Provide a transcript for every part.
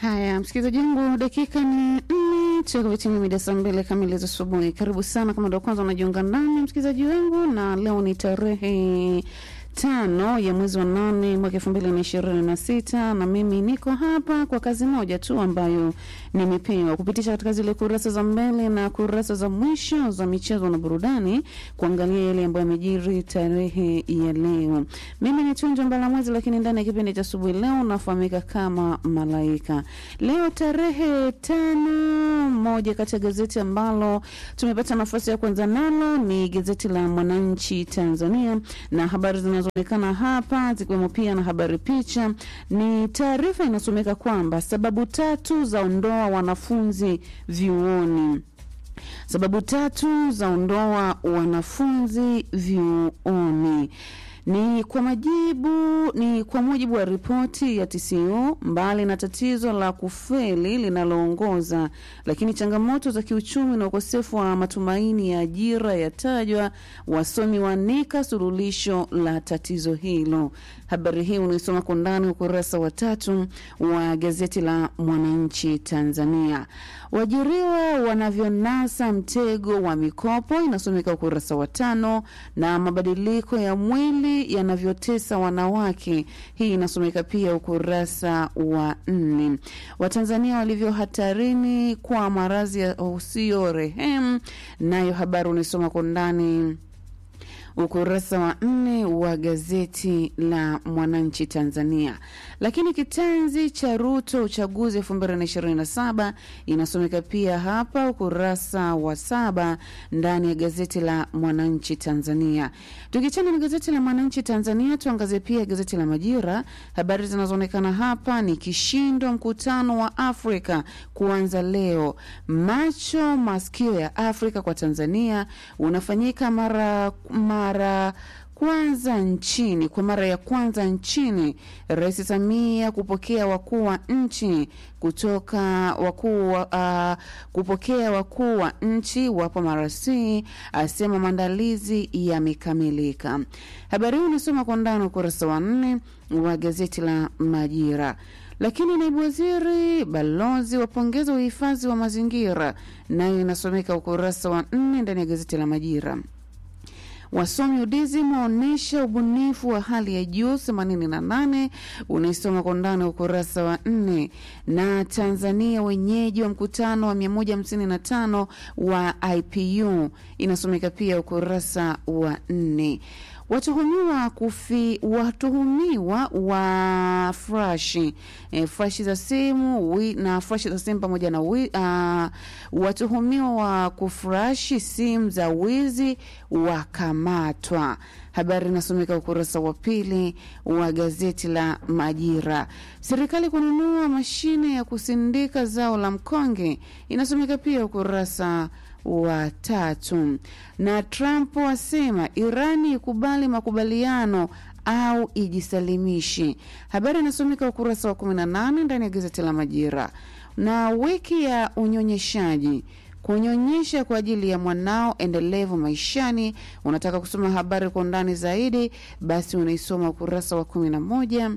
Haya, msikilizaji wangu, dakika ni nne tukavitimia mida saa mbili kamili za asubuhi. Karibu sana kama ndo kwanza unajiunga nami msikilizaji wangu, na leo ni tarehe tano ya mwezi wa nane mwaka elfu mbili na ishirini na sita na mimi niko hapa kwa kazi moja tu ambayo nimepewa kupitisha katika zile kurasa za mbele na kurasa za mwisho za michezo na burudani, kuangalia yale ambayo yamejiri tarehe ya leo. Mimi ni Tunjo Mbalamwezi, lakini ndani ya kipindi cha asubuhi leo nafahamika kama Malaika. Leo tarehe tano, moja kati ya gazeti ambalo tumepata nafasi ya kwanza nalo ni gazeti la Mwananchi Tanzania, na habari zinazoonekana hapa zikiwemo pia na habari picha, ni taarifa inasomeka kwamba sababu tatu za ondoa wanafunzi vyuoni sababu tatu za ondoa wanafunzi vyuoni ni kwa majibu ni kwa mujibu wa ripoti ya TCU. Mbali na tatizo la kufeli linaloongoza, lakini changamoto za kiuchumi na ukosefu wa matumaini ya ajira yatajwa. Wasomi waanika suluhisho la tatizo hilo. Habari hii unaisoma kwa ndani ukurasa wa tatu wa gazeti la Mwananchi Tanzania. Waajiriwa wanavyonasa mtego wa mikopo inasomeka ukurasa wa tano, na mabadiliko ya mwili yanavyotesa wanawake, hii inasomeka pia ukurasa wa nne. Watanzania walivyo hatarini kwa maradhi ya usio rehemu, nayo habari unaisoma kwa ndani ukurasa wa nne wa gazeti la Mwananchi Tanzania. Lakini kitanzi cha Ruto uchaguzi elfu mbili na ishirini na saba inasomeka pia hapa ukurasa wa saba ndani ya gazeti la Mwananchi Tanzania. Tukichana na gazeti la Mwananchi Tanzania, tuangazie pia gazeti la Majira. Habari zinazoonekana hapa ni kishindo mkutano wa Afrika kuanza leo, macho masikio ya Afrika kwa Tanzania unafanyika mara mara kwanza nchini kwa mara ya kwanza nchini. Rais Samia kupokea wakuu wa nchi kutoka wakuu uh, kupokea wakuu wa nchi wapo marasi, asema maandalizi yamekamilika. Habari hii unasoma kwa ndani ukurasa wa nne wa gazeti la Majira. Lakini naibu waziri balozi wapongeza uhifadhi wa mazingira, nayo inasomeka ukurasa wa nne ndani ya gazeti la Majira. Wasomi UDSM waonyesha ubunifu wa hali ya juu 88, unaisoma kwa ndani ukurasa wa nne. Na Tanzania wenyeji wa mkutano wa 155 wa IPU inasomeka pia ukurasa wa nne. Watuhumiwa kufi watuhumiwa wa frashi e, frashi za simu wi, na frashi za simu pamoja na wi, uh, watuhumiwa wa kufrashi simu za wizi wakamatwa. Habari inasomeka ukurasa wa pili wa gazeti la Majira. Serikali kununua mashine ya kusindika zao la mkonge inasomeka pia ukurasa wa tatu. Na Trump asema Irani ikubali makubaliano au ijisalimishe. Habari inasomeka ukurasa wa 18 ndani ya gazeti la Majira. Na wiki ya unyonyeshaji kunyonyesha kwa ajili ya mwanao endelevu maishani. Unataka kusoma habari kwa undani zaidi, basi unaisoma ukurasa wa 11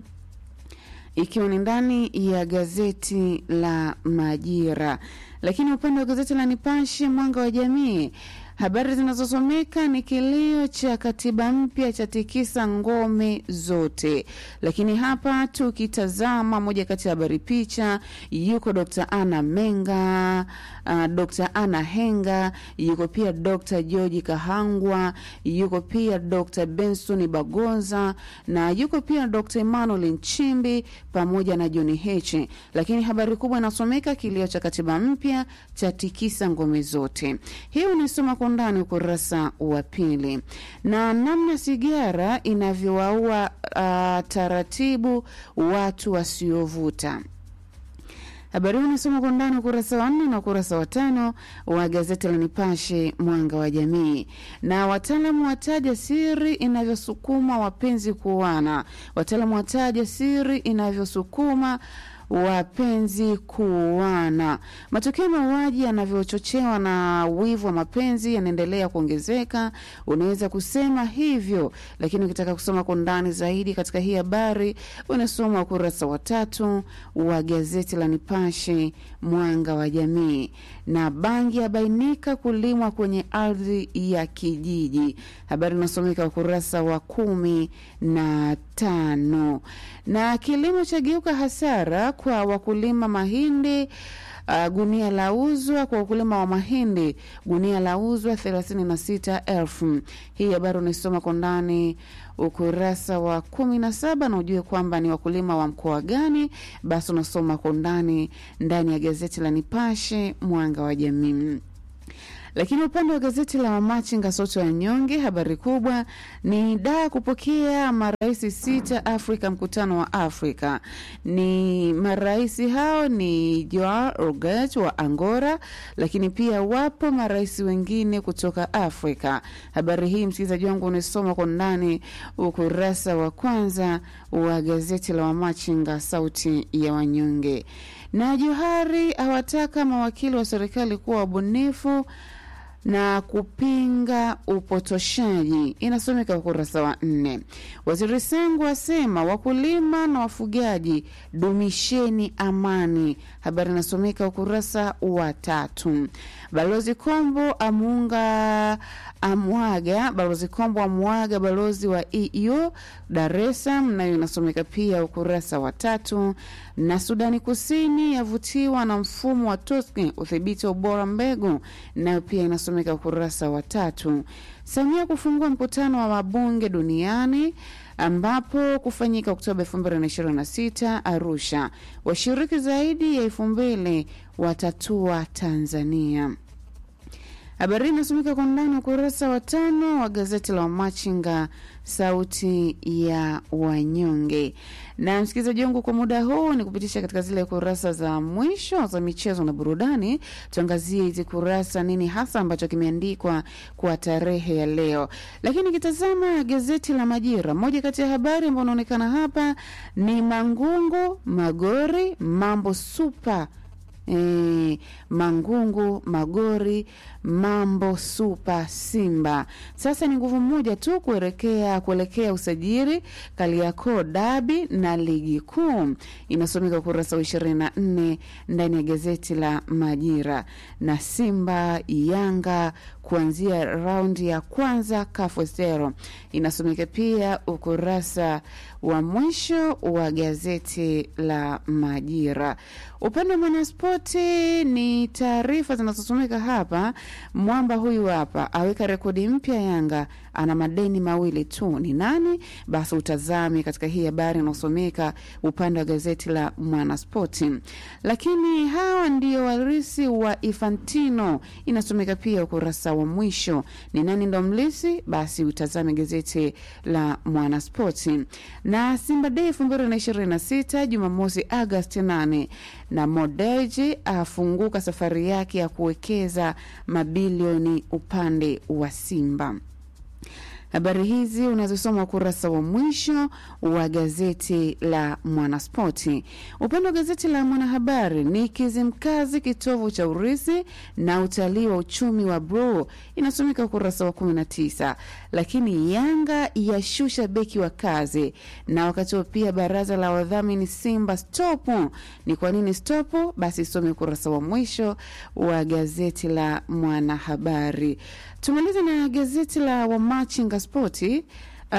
ikiwa ni ndani ya gazeti la Majira. Lakini upande wa gazeti la Nipashe Mwanga wa Jamii, habari zinazosomeka ni kilio cha katiba mpya cha tikisa ngome zote. Lakini hapa tukitazama moja kati ya habari picha, yuko Dr. Anna Menga, uh, Dr. Anna Henga, yuko pia Dr. George Kahangwa, yuko pia Dr. Benson Bagonza na yuko pia Dr. Emmanuel Nchimbi pamoja na John Heche. Lakini habari kubwa inasomeka kilio cha katiba mpya cha tikisa ngome zote. Hii unaisoma kwa undani ukurasa wa pili, na namna sigara inavyowaua uh, taratibu watu wasiovuta Habari hii unasoma kwa undani ukurasa wa nne na ukurasa wa tano wa gazeti la Nipashe Mwanga wa Jamii. Na wataalamu wataja siri inavyosukuma wapenzi kuoana. Wataalamu wataja siri inavyosukuma wapenzi kuuana. Matukio ya mauaji yanavyochochewa na wivu wa mapenzi yanaendelea kuongezeka, unaweza kusema hivyo, lakini ukitaka kusoma kwa undani zaidi katika hii habari unasoma ukurasa wa tatu wa gazeti la Nipashe Mwanga wa Jamii. Na bangi yabainika kulimwa kwenye ardhi ya kijiji, habari inasomeka ukurasa wa kumi na tano. Na kilimo chageuka hasara kwa wakulima mahindi. Uh, gunia la uzwa kwa wakulima wa mahindi, gunia la uzwa thelathini na sita elfu. Hii habari unaisoma kwa ndani ukurasa wa kumi na saba na ujue kwamba ni wakulima wa mkoa gani, basi unasoma kwa undani ndani ya gazeti la Nipashe Mwanga wa Jamii. Lakini upande wa gazeti la Wamachinga Soto ya Nyonge, habari kubwa ni daa kupokea marais sita Afrika, mkutano wa Afrika. Ni marais hao ni Joao Roget wa Angola, lakini pia wapo marais wengine kutoka Afrika. Habari hii msikilizaji wangu unasoma kwa ndani ukurasa wa kwanza wa gazeti la Wamachinga Sauti ya Wanyonge. Na Johari awataka mawakili wa serikali kuwa wabunifu na kupinga upotoshaji, inasomeka ukurasa wa nne. Waziri Sengu asema wakulima na wafugaji dumisheni amani, habari inasomeka ukurasa wa tatu. Balozi Kombo amuunga amwaga balozi Kombo amwaga balozi wa EU Dar es Salaam, nayo inasomeka pia ukurasa wa tatu. Na Sudani Kusini yavutiwa na mfumo wa TOSCI udhibiti wa ubora mbegu, nayo pia inasomeka ukurasa wa tatu. Samia kufungua mkutano wa wabunge duniani ambapo kufanyika Oktoba 2026 Arusha. Washiriki zaidi ya elfu mbili watatua Tanzania. Habari hii inasomeka kwa ndani ukurasa wa tano wa gazeti la Wamachinga sauti ya wanyonge. Na msikilizaji wangu, kwa muda huu ni kupitisha katika zile kurasa za mwisho za michezo na burudani. Tuangazie hizi kurasa, nini hasa ambacho kimeandikwa kwa tarehe ya leo. Lakini kitazama gazeti la Majira, moja kati ya habari ambayo unaonekana hapa ni Mangungu Magori mambo supa E, Mangungu Magori mambo supa Simba sasa ni nguvu moja tu kuelekea kuelekea usajili Kariakoo dabi na ligi kuu, inasomeka ukurasa wa ishirini na nne ndani ya gazeti la Majira. Na Simba Yanga kuanzia raundi ya kwanza kafosero inasomeka pia ukurasa wa mwisho wa gazeti la Majira. Upande wa Mwanaspoti ni taarifa zinazosomeka hapa. Mwamba huyu hapa aweka rekodi mpya, Yanga ana madeni mawili tu. Ni nani? Basi utazame katika hii habari inaosomeka upande wa gazeti la Mwanaspoti. Lakini hawa ndio warisi wa Infantino, inasomeka pia ukurasa wa mwisho. Ni nani ndo mlisi? Basi utazame gazeti la Mwanaspoti. Na Simba Day elfu mbili na ishirini na sita Jumamosi Agasti 8 na Modeji afunguka safari yake ya kuwekeza mabilioni upande wa Simba. Habari hizi unazosoma ukurasa wa mwisho wa gazeti la Mwanaspoti. Upande wa gazeti la Mwanahabari ni Kizimkazi, kitovu cha urisi na utalii wa uchumi wa Bro, inasomeka ukurasa wa 19. Lakini Yanga yashusha beki wa kazi, na wakati huo pia baraza la wadhamini Simba stopu. Ni kwa nini stopu? Basi some ukurasa wa mwisho wa gazeti la Mwanahabari. Tumalize na gazeti la Wamachinga Spoti. Uh,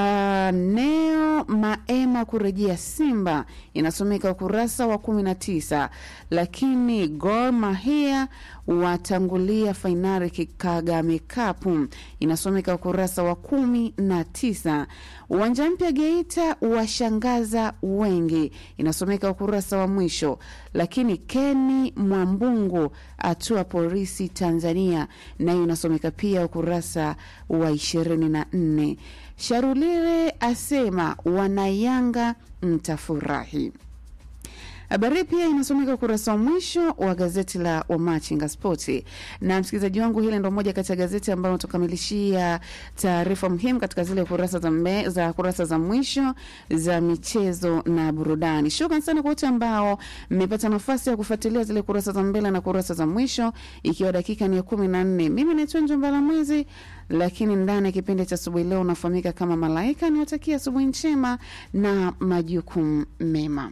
Neo Maema kurejea Simba inasomeka ukurasa wa kumi na tisa. Lakini Gor Mahia watangulia fainali Kagame Cup inasomeka ukurasa wa kumi na tisa. Uwanja mpya Geita washangaza wengi inasomeka ukurasa wa mwisho. Lakini Keni Mwambungu atua polisi Tanzania nayo inasomeka pia ukurasa wa ishirini na nne. Sharulile asema wanayanga mtafurahi. Habari pia inasomeka ukurasa wa mwisho wa gazeti la Wamachinga Spoti. Na msikilizaji wangu, hili ndo moja kati ya gazeti ambayo tukamilishia taarifa muhimu katika zile kurasa za, mbe, za kurasa za mwisho za michezo na burudani. Shukran sana kwa wote ambao mmepata nafasi ya kufuatilia zile kurasa za mbele na kurasa za mwisho, ikiwa dakika ni ya kumi na nne. Mimi naitwa Njombala Mwezi, lakini ndani ya kipindi cha asubuhi leo unafahamika kama Malaika. Niwatakia asubuhi njema na majukumu mema.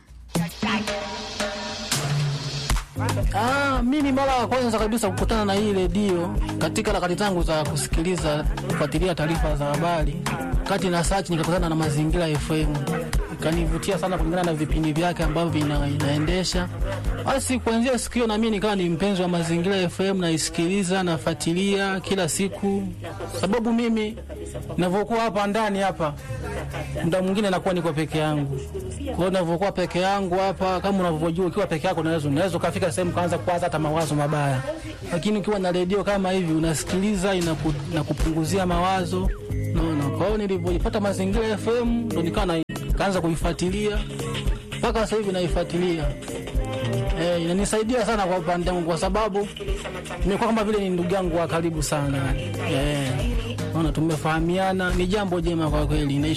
Ah, mimi mara ya kwanza kabisa kukutana na hii redio katika harakati zangu za kusikiliza kufuatilia taarifa za habari, kati na search nikakutana na Mazingira FM, ikanivutia sana kulingana na vipindi vyake ambavyo ina, inaendesha. Basi kuanzia siku hiyo na mimi nikawa ni mpenzi wa Mazingira FM, naisikiliza nafuatilia kila siku, sababu mimi ninavyokuwa hapa ndani hapa muda mwingine nakuwa niko peke yangu. Kwa hiyo ninavyokuwa peke yangu hapa, kama unavyojua, ukiwa peke yako unaweza unaweza ukafika sehemu kaanza kuwaza hata mawazo mabaya, lakini ukiwa na redio kama hivi unasikiliza, inaku, inakupunguzia mawazo naona. Kwa hiyo nilivyoipata Mazingira FM ndo nikawa na kaanza kuifuatilia mpaka sasa hivi naifuatilia. Eh, inanisaidia sana kwa upande wangu kwa sababu nimekuwa kama vile ni ndugu yangu wa karibu sana. Eh, naona tumefahamiana, ni jambo jema kwa kweli.